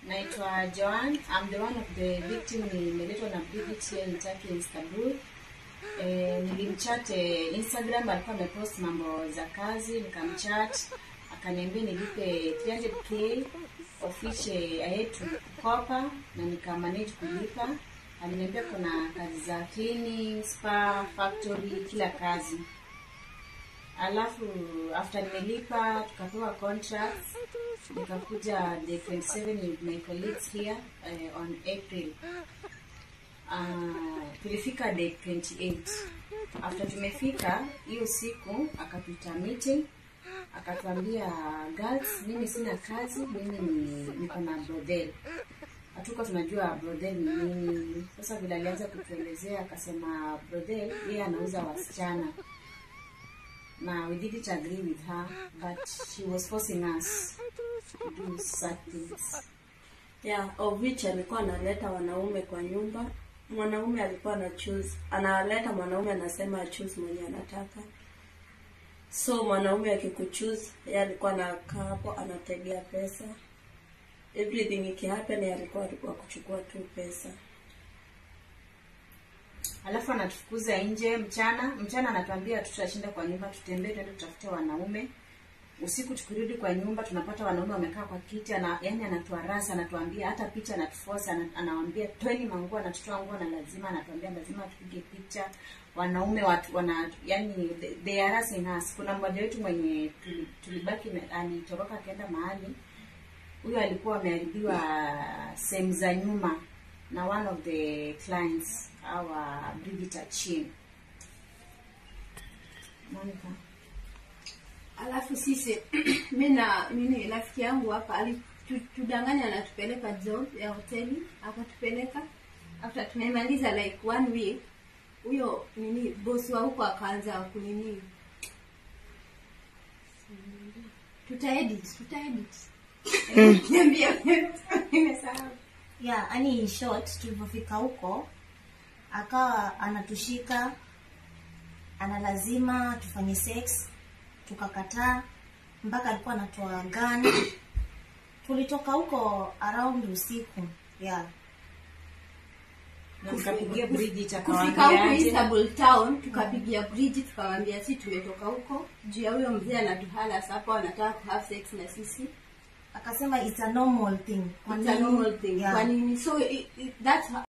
Naitwa Joan. I'm the one of the victim nimeletwa na Bridget here in Turkey in Istanbul. Eh, nilimchat eh, Instagram alikuwa amepost mambo za kazi, nikamchat akaniambia nilipe 300k of which eh, I had to kukopa na nikamanage kulipa. Aliniambia kuna kazi za cleaning, spa, factory, kila kazi. Alafu after nimelipa tukapewa contracts nikakuja day 27 with my colleagues here uh, on April. Uh, tulifika day 28. After tumefika hiyo siku akatuita meeting akatuambia girls, mimi sina kazi, mimi ni niko na brothel. Hatuko tunajua brothel ni nini. Sasa vile alianza kutuelezea akasema brothel yeye anauza wasichana na we didn't agree with her but she was forcing us to do such things yeah, of which alikuwa analeta wanaume kwa nyumba mwanaume alikuwa ana choose analeta mwanaume anasema choose mwenye anataka so mwanaume akikuchoose yeye alikuwa anakaa hapo anategea pesa everything ikihappen yeye alikuwa alikuwa kuchukua tu pesa alafu anatufukuza nje mchana mchana anatuambia tutashinda kwa nyumba tutembee tuende tutafute wanaume usiku tukirudi kwa nyumba tunapata wanaume wamekaa kwa kiti ana, yani anatuarasa anatuambia hata picha anatufosa ana, anawambia tweni manguo anatutoa nguo na lazima anatuambia lazima tupige picha wanaume watu wana yani they, they are harassing us kuna mmoja wetu mwenye tuli- tulibaki na- alitoroka akaenda mahali huyo alikuwa ameharibiwa sehemu za nyuma na one of the clients our Bridget Achin. Monica. alafu sisi mi na mimi rafiki yangu hapa alitudanganya anatupeleka job ya hoteli akatupeleka after tumemaliza like one week huyo nini bosi wa huko akaanza kunini tutaedit tutaedit niambia nimesahau yeah yani in short tulipofika huko akawa anatushika ana lazima tufanye sex tukakataa mpaka alikuwa anatoa gani tulitoka huko around usiku yeah Na nikapigia Bridget kufika huko akawaambia aje. Istanbul town tukapigia Bridget tukamwambia si tumetoka huko juu ya huyo mzee anatuhala hapo anataka ku have sex na sisi akasema it's a normal thing Kwa It's a nini? normal thing Yeah. kwa nini so it, it, that's